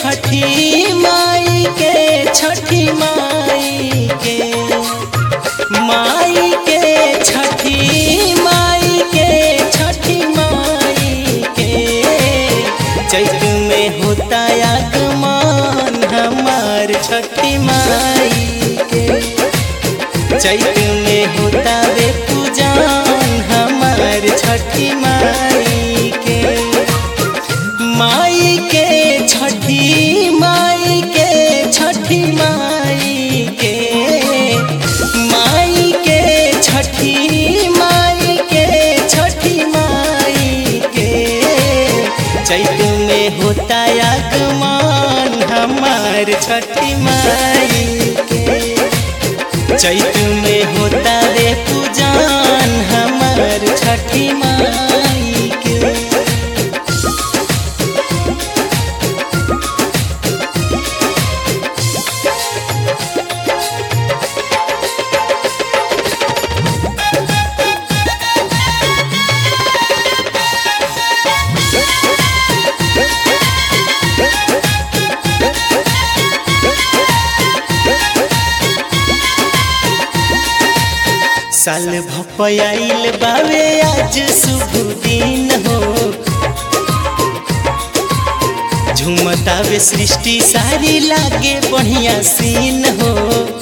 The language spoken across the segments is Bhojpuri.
छठी माई के छठी माई के माई के छठी माई के छठी माई के चैत में होता आगमन हमार छठी माई के चैत में होता वे पूजन हमार छठी माई के माई के छठी माई के छठी माई के माई के छठी माई के छठी माई के चैत में होता आगमन हमार छठी माई के चैत में होता रे पूजन हमार छठी माई के साल भपयाइल बावे आज शुभ दिन हो झुमतावे सृष्टि सारी लागे बढ़िया सीन हो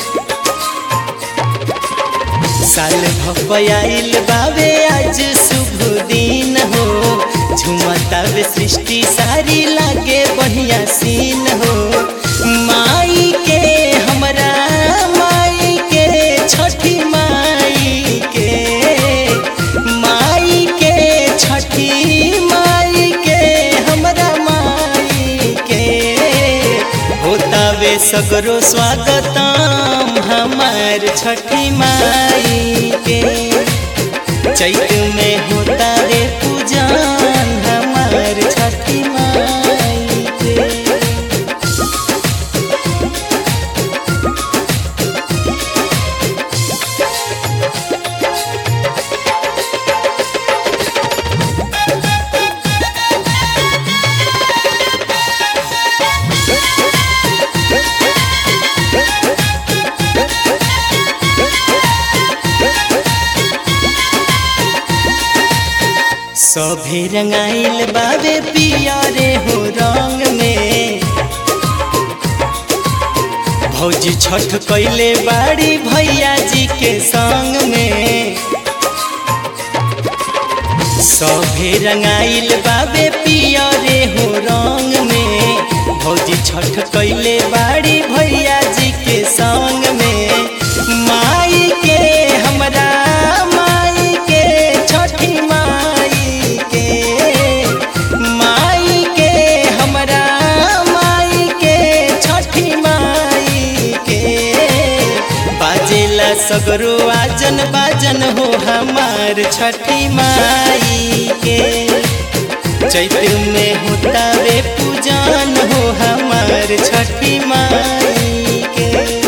साल भपयाइल बावे आज शुभ दिन हो झुमतावे सृष्टि सारी लागे बढ़िया सीन हो माई के हमरा माई के छठी माई के माई के छठी माई के हमरा माई के होतावे सगरो स्वागतम हमार छठी माई के चैत में होता रे पूजन हमार छठी माई के सभे रंगाइल बाबे पियरे हो रंग में भौजी छठ कैले बाड़ी भैया जी के संग में सभे रंगाइल बाबे पियरे हो रंग में भौजी छठ कैले बाड़ी भैया जी के संग में माई के हमरा माई के छठी माई के माई के हमरा माई के छठी माई के बाजेला सगरो आजन बाजन हो हमार छठी माई के चैत में होता रे पूजन हो हमार छठी माई के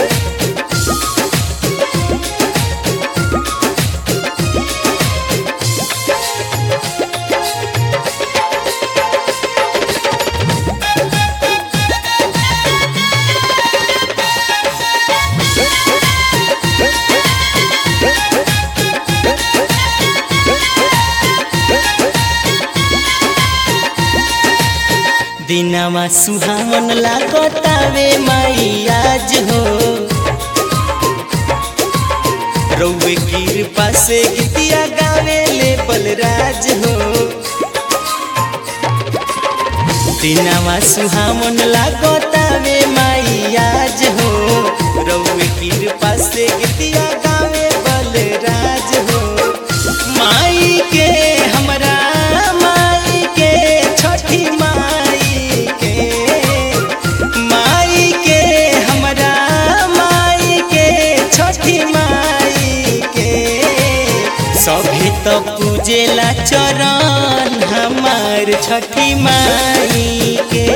दिनवा सुहावन लागतावे माई आज हो रौवे कृपा से गीतिया गावे ले बलराज हो दिनवा सुहावन लागतावे माई आज हो रौवे कृपा से गीतिया गावे बलराज हो माई के हमरा माई के छठी माई के माई के हमरा माई के छठी माई के सभी तो पूजेला चरण हमार छठी माई के